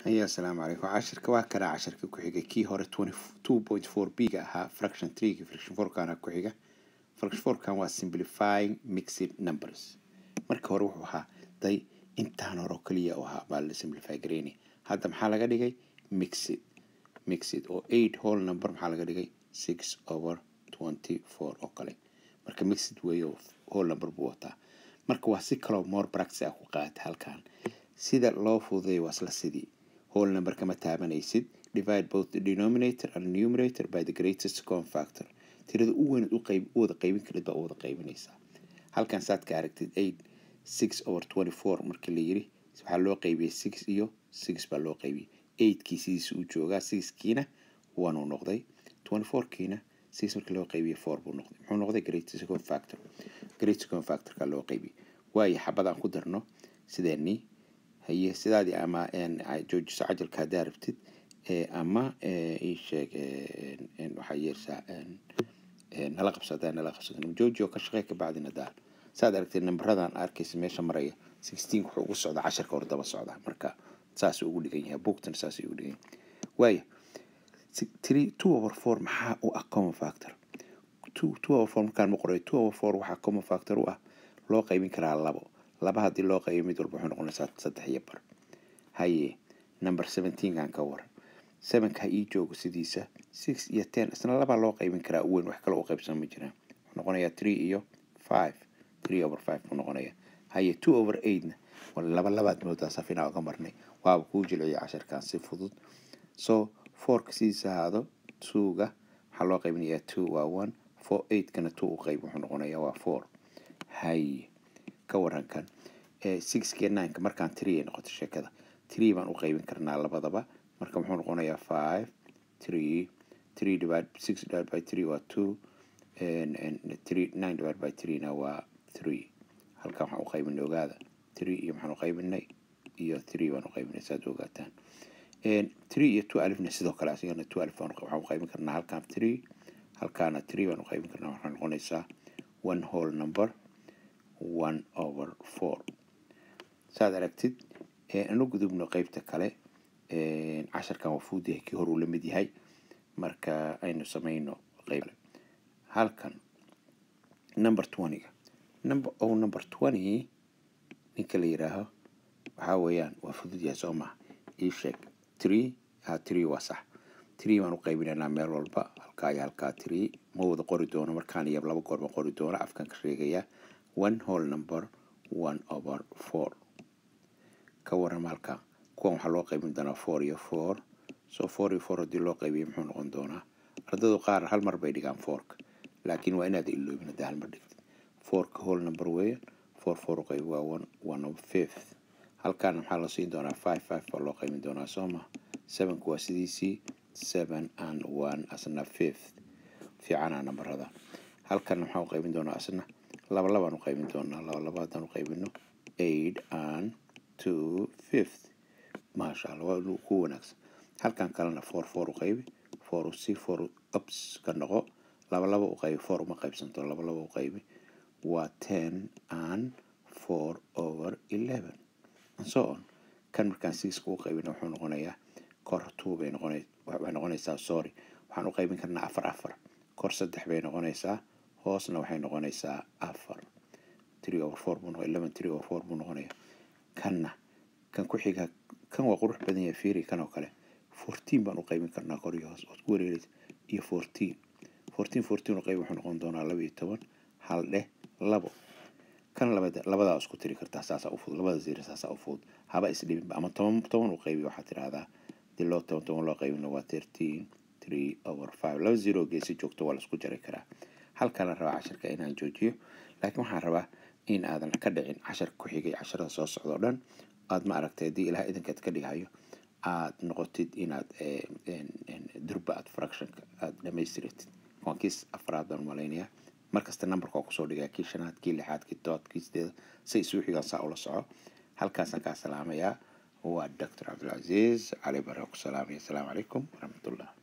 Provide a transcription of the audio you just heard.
haya asalaamu calaykum cashirka waa kanaa cashirka ku xiga kii hore two point four b ga ahaa fraction three ga fraction four kana ku xiga fraction four kan waa simplifying mixed numbers marka hore wuxuu ahaa day intaan hore oo kaliya u ahaa baa la simplify gareynay hadda maxaa laga dhigay mixed mixed oo eight whole number maxaa laga dhigay six over twenty four oo kale marka mixed weeye oo whole number buu wataa marka waa si kaloo more practice ah ku qaata halkan sida loo fududeeyo waa isla sidii whole number kama taabanaysid divide both the denominator and numerator by the greatest common factor tirada u weyn u qayb u wada qaybin karid baa u wada qaybinaysaa halkan saad ka aragtid eight six over twenty four markii la yiri waxaa loo qaybiyey six iyo six baa loo qaybiyey eigtkii sidiisa uu joogaa sixkiina one uu noqday twenty four kiina six markii loo qaybiyey four buu noqday muxuu noqday greatest common factor greatest common factorka loo qaybiyey waayo xabadaan ku darno sideenii haye sidaadii ama joojiso cajalka haddaa rabtid ama ii sheeg waxaa yeersaa nala qabso haddaa nala qabsado jooji oo ka shaqey ka bacdina daa saad aragtay nambaradan arkaysa meesha maraya sixteen wuxuu ugu socdaa casharka hor daba socdaa marka saas ugu dhigan yahay booktan saas ugu dhigan yahay waaya three two over four maxaa u ah common factor two two over four markaan ma qorayo two over four waxaa common factor u ah loo qaybin karaa labo laba haddii loo qaybiyo mid walba wuxuu noqonaysaa saddex iyo bar haye number seventeenkan ka waran sevenka ii joogo sidiisa six iyo ten isna labaa loo qaybin karaa u weyn wax kale u qaybsan ma jiraan wuxuu noqonayaa three iyo five three over five buu noqonayaa haye two over eightna laba labaad moodaa safinaa uga marnay waaba kuu jilciya casharkan si fudud so fourka sidiisa ahaado twoga waxaa loo qaybinayaa two waa one four eightkana two u qayb wuxuu noqonayaa waa four haye ka warankan sixkiyo nineka markaan tree ay noqoto sheekada tree baan u qaybin karnaa labadaba marka muxuu noqonayaa five three three divide six divide by three waa two three nine divide by three na waa three halkan waxaan u qaybinay ogaada three iyo maxaan u qaybinay iyo three baan u qaybinay saad ogaataan three iyo two alifna sidoo kale asigana two alif waxaan u qaybin karnaa halkan three halkaana three baan u qaybin karnaa waxaa noqonaysaa one whole number one over four saad aragtid anu gudubno qeybta kale casharkan waa fuud yahay kii hor uu la mid yahay marka aynu samayno qeyb halkan number twentyga number o number twenty ninka la yiraaho waxaa weeyaan waa fudud yahay soo maha ii sheeg tree ha tree waa sax tree baan u qaybinaynaa meel walba halkaa iyo halkaa tree ma wada qori doono markaan iyo laba goor ma qori doono afkan ka sheegayaa one whole number one over four ka waran halka kuwan waxaa loo qaybin doonaa four iyo four so four iyo four haddii loo qaybiyo muxuu noqon doonaa ardadu qaar hal mar bay dhigaan fourka laakiin waa inaad iloobin haddii hal mar dhigtid fourka whole number weeye four four u qayb waa one one of fifth halkaana maxaa la siin doonaa five five baa loo qaybin doonaa soo ma sevenku waa sidiisii seven and one asna fifth fiicana nambarada halkan maxaa u qaybin doonaa asna laba labaan u qaybin doonaa laba laba haddaan u qaybino eight and two fifth maasha allah waa ku wanaagsan halkan kalena four four u qaybi four si four ups ka noqo laba laba u qaybi four uma qaybsanto laba laba u qaybi waa ten and four over eleven and so on kan markaan sixka u qaybina wuxuu noqonayaa kor two bay noqona waxay noqonaysaa sorry waxaan u qaybin karnaa afar afar kor saddex bay noqonaysaa hoosna waxay noqonaysaa afar three over four buu noqon eleven three over four buu noqonaya kanna kan ku xiga kan waa qurux badan yahay fiiri kan oo kale fourteen baan u qaybin karnaa kor iyo hoos ood ku wareeraysa iyo fourteen fourteen fourteen u qayb wuxuu noqon doonaa laba iyo toban hal dheh labo kan labada labadaa isku tiri kartaa saasaa u fudud labada zero saasaa u fudud haba isdhibinba ama toban toban u qaybi waxaad tidhahdaa hadii loo toban toban loo qaybina waa thirteen three over five laba zero geesi joogto waa la isku jari karaa halkaana rabaa casharka inaan joojiyo laakiin waxaan rabaa in aadan ka dhicin casharka ku xigay casharada soo socda o dhan aad ma aragtay haddii ilaah idinkaad ka dhigayo aad noqotid inaad durba aad fractionka aada dhamaystiratid waan kiis afraad baan malaynayaa markasta numberka waa kusoo dhigaa kii shanaad kii lixaad kii todobaad kii sideed say isuu xigaan saa ula soco halkaasaan kaa salaamayaa waa doctor cabdilcaziiz cali bare ku salaamaya asalaamu calaykum waraxmatullah